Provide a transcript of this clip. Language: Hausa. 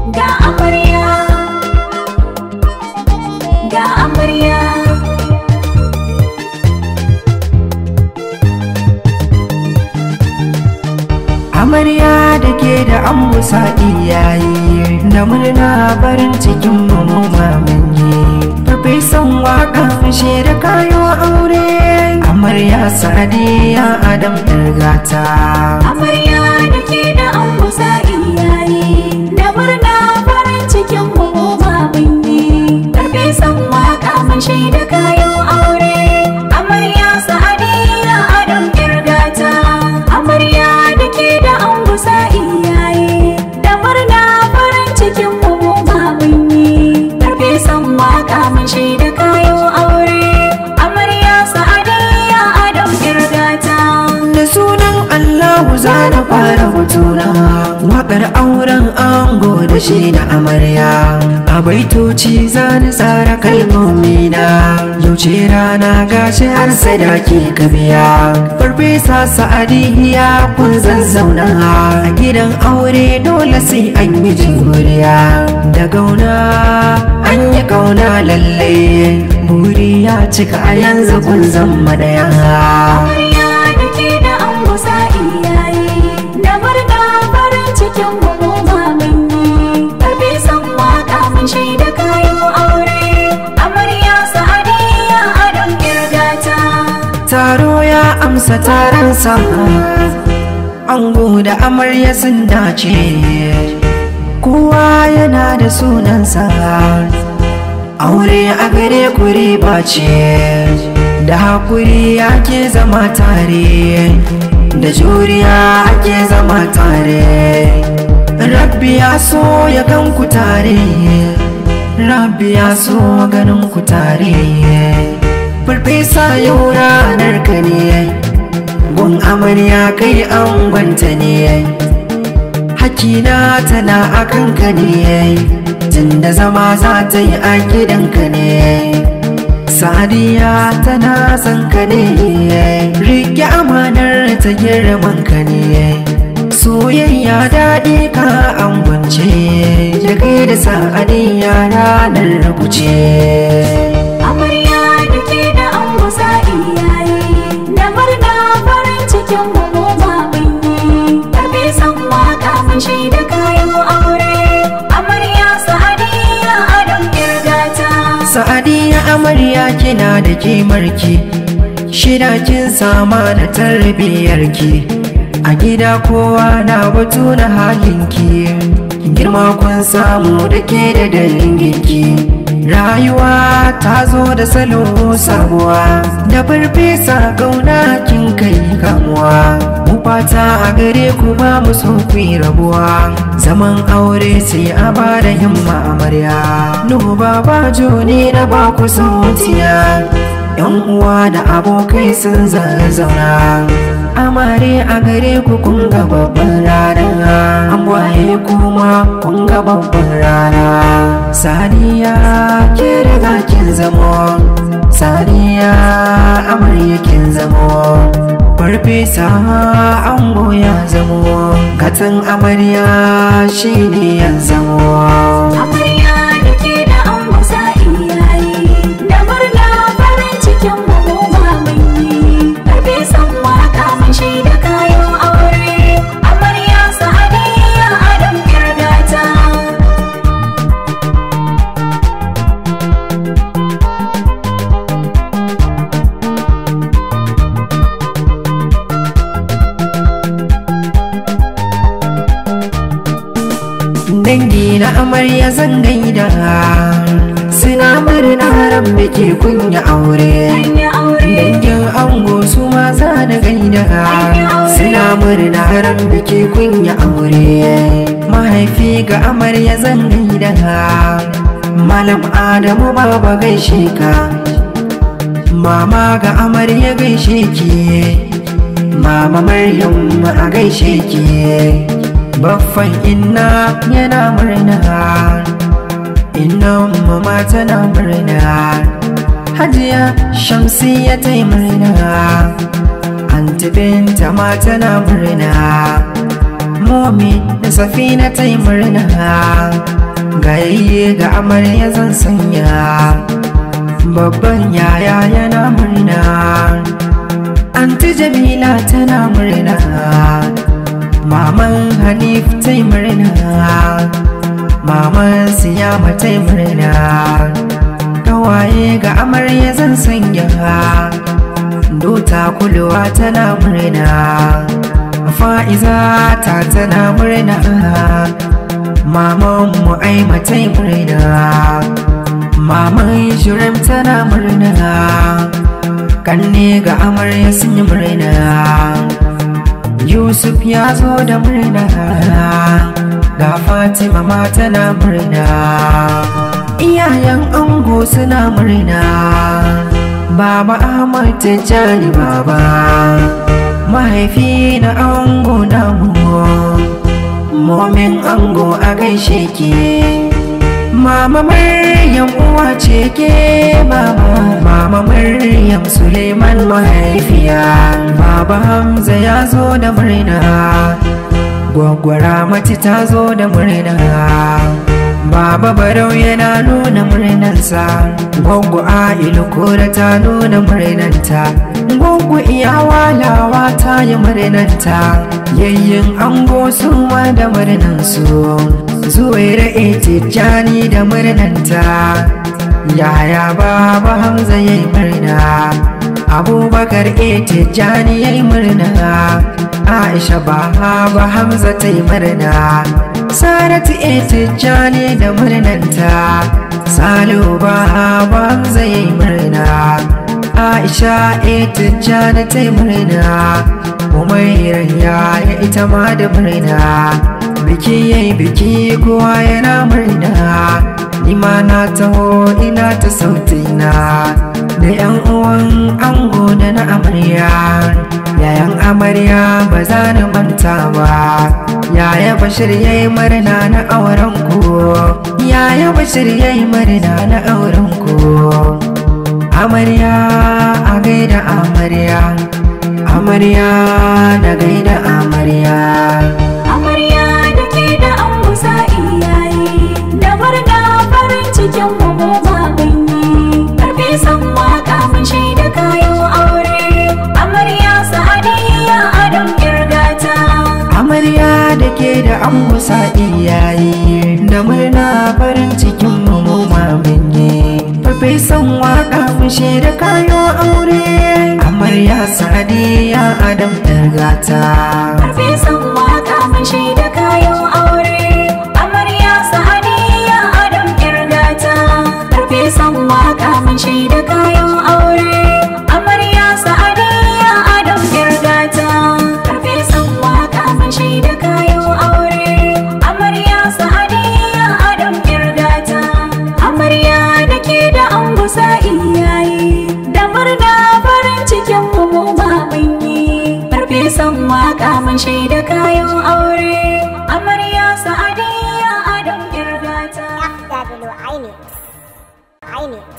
ga amarya ga amarya amarya da ke da an musa iyaye da murna farin cikin mu mamanye farfesan waka fashe da kayo aure amarya sadiya adam gata amarya da ke da an kusa iyaye da murna farin cikin mu ma mun yi karfe san waka mun shaida kayan aure amarya sa'adiya adam kirgata amarya da ke da an kusa iyaye da murna farin cikin mu ma mun yi karfe san waka mun shaida kayan aure amarya sa'adiya adam kirgata da sunan Allahu za na fara hotuna waƙar auren ango da shi da amarya a baitoci za ni tsara kalmomina yau ce rana gashi har sadaki ka biya farfesa sa'adiya kun zazzauna a gidan aure dole sai an yi juriya da gauna an yi kauna lalle buri ya cika a yanzu kun zama daya Amarya da ke da an gusa iyaye da murna farin cikin mu ma mun yi karfe san waka mun shaida kayan aure amarya sa'adiya adam kirgata taro ya amsa taronsa ango da amarya sun dace kowa yana da sunansa aure a gare ku riba ce da hakuri ake zama tare da juriya ake zama tare rabbi ya so ya gan ku tare rabbi ya so ganin ku tare farfesa yau ranar ka ne gun amarya kai an gwanta ne hakina tana a kanka ne tunda zama za ta yi a gidanka ne sadiya tana son ka ne rike amanar ta girman ka ne soyayya daɗi ka an gwance da kai da sa'adiyya ranar rubuce amarya da ke da an gusa iyaye da murna farin cikin mu ma mun yi karfe san waka mun shaida kayan aure amarya sa'adiya adam kirgata Sa'adiya amarya kina da kimarki Shida kin sama da tarbiyyarki A gida kowa na batu na halinki Girma kun samu da ke da danginki Rayuwa ta zo da salo sabuwa Da farfesa gauna kin kai kamuwa Mu fata a gare ku ba mu so ku yi rabuwa Zaman aure sai a ba da himma amarya Nuhu baba ne na ba ku sautiya Yan uwa da abokai sun zazzauna Amare a gare ku kun ga babban rana An waye kuma kun ga babban rana Saniya ke riga kin zamo Saniya amarya kin zamo Farfesa ango ya zamo Katin amarya shine ya zamo amarya da ke da an gusa iyaye da murna farin cikin mu ma mun yi karfe san waka mun shaida kayan aure amarya sa'adiya adam kirgata dangi na amarya zan gaida suna murna ran ke kunya aure Hanya aure dangin ango su ma za na gaida suna murna ran ke kunya aure mahaifi ga amarya zan gaida malam adamu baba gaishe ka mama ga amarya gaishe ki mama maryam a gaishe ki baffan inna yana murna inna mama tana murna hajiya shamsiya ta yi murna anti binta ma tana murna momi da safina ta yi murna gayayye ga amarya zan sanya babban yaya yana murna anti jamila tana murna maman hanif ta murna maman siyama ta murna kawaye ga amarya zan sanya dota kulwa tana murna fa'iza ta tana murna maman mu aimatai murna maman shirin tana murna kanne ga amarya sun yi murna yusuf ya zo da murna ga fatima ma tana murna iyayen ango suna murna baba ahmad tijjani baba mahaifi na ango namu momin ango a gaishe ke mama maryam uwa ce ke mama mama maryam suleiman mahaifiya baba hamza ya zo da murna gwaggwara mati ta zo da murna Baba Barau yana nuna murnansa Gwaggo Ailu kora ta nuna murnanta Gwaggo iya walawa ta yi murnanta Yayyin ango su ma da murnansu Zuwaira Etijani da murnanta Yaya Baba Hamza ya yi murna Abubakar Etijani ya yi murna Aisha Baba Hamza ta yi murna Saratu Etijani da murnanta Salihu Baba Hamza ya yi murna Aisha Etijani ta yi murna Umairar yaya ita ma da murna Biki yayi biki kowa yana murna Nima na taho ina ta sautina Da yan uwan ango da na amarya Yayan amarya ba za ni manta ba Yaya Bashir yayi murna na auren ku Yaya Bashir yayi murna na auren ku Amarya a gaida amarya Amarya da gaida amarya Amarya da ke da an kusa iyaye Da murna farin cikin mu mu ma mun yi Karfe san waka mun shaida kayan aure Amarya sa'adiyya adam kirgata Amarya da ke da an kusa iyaye Da murna farin cikin mu mu ma mun yi Farfesan waka mu shaida kayo aure Amarya sadiya Adam Dargata Karfe san waka mun shaida kayan aure Amarya sa'adiyya adam kirgata Karfe san waka mun shaida kayan aure Amarya sa'adiyya adam kirgata Karfe san waka mun shaida kayan aure Amarya sa'adiyya adam kirgata Amarya da ke da an gusa iyaye Da murna farin cikin mu mu ma mun yi Farfesan waka mun shaida kayan aure Amarya sa'adiyya adam kirgata FW Ainix. Ainix.